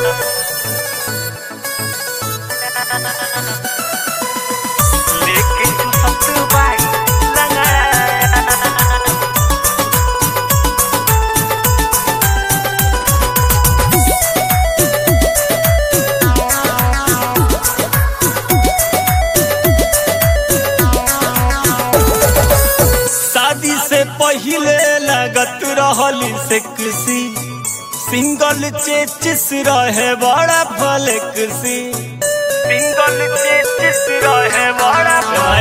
लेके तू सब बाई लगा शादी से पहिले लगत रहली से किसी सिंगल चेचिस रहे बड़ा फलकसी सिंगल चेचिस रहे बड़ा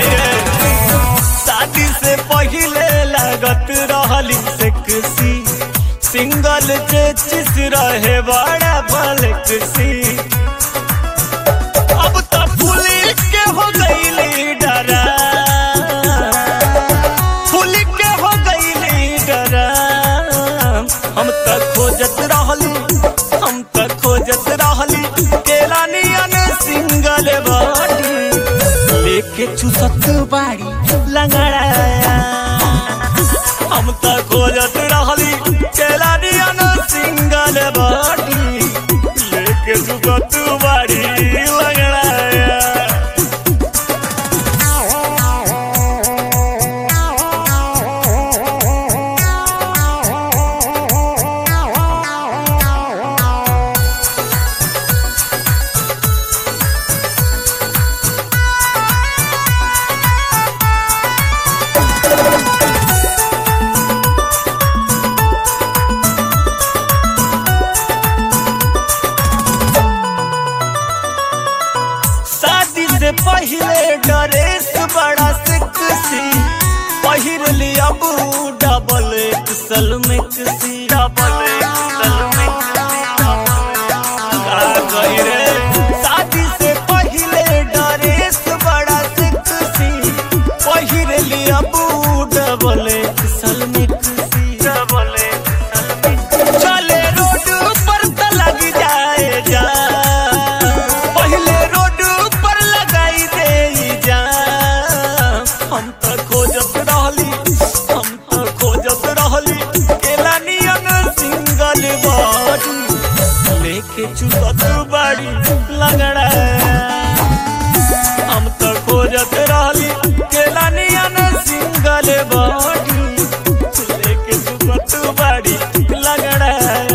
शादी से पहिले लगत रहली से किसी सिंगल चेचिस रहे बड़ा फलकसी अब तो पुलिस के हो गई डरा फूल के हो गई डरा हम त खोजत रहली हम त खोजत रहली केला नियन सिंगल बॉडी लेके चुसत बाड़ी लंगड़ाया हम त खोजत रहली केला नियन सिंगल बॉडी लेके चुसत बाड़ी लंगड़ाया शादी से पहले ड्रेस बड़ा सेक्सी पहिर लिया बू डबल एक्सल में किसी डबल एक्सल में का कही रे शादी से पहले ड्रेस बड़ा सेक्सी पहिर लिया बू डबल एक्सल में किसी डबल एक्सल में चले रोड पर त लग जाए जा पहले रोड पर लगाई दे जा हम त खोजत रहली हम त खोजत रहली केला नियन सिंगल बॉडी लेके चुसत बाड़ी लगड़ा हम त खोजत रहली केला नियन सिंगल बॉडी लेके चुसत बाड़ी लगड़ा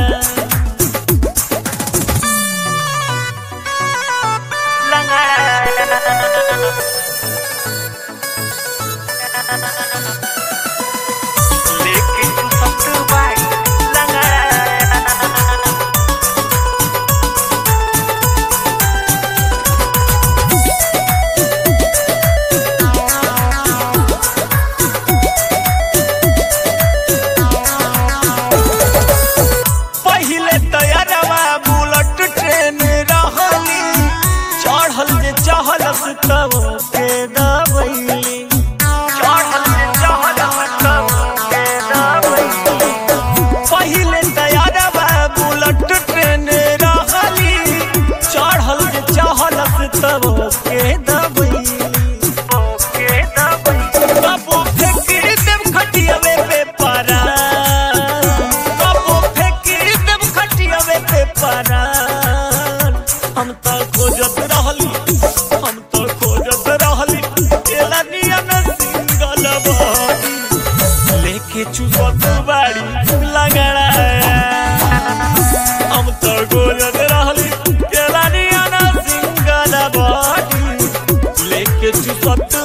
लेके तू सब बाई लगा पहिले तैयारवा बुलेट ट्रेन रहली चढ़ल जे चहलस तब के दबैली चढ़ल जे चहल तब के दबैली पहिले तैयारवा बुलेट ट्रेन रहली चढ़ल जे चहलस तब के दबैली ओके दबैली कबो फेंक देव खटियावे पे परा कबो फेंक देव खटियावे पे परा हम त खोजत रहली हम त खोजत रहली केला नियन सिंगल बॉडी लेके चुसत बाड़ी लगड़ा हम त खोजत रहली केला नियन सिंगल बॉडी लेके चुसत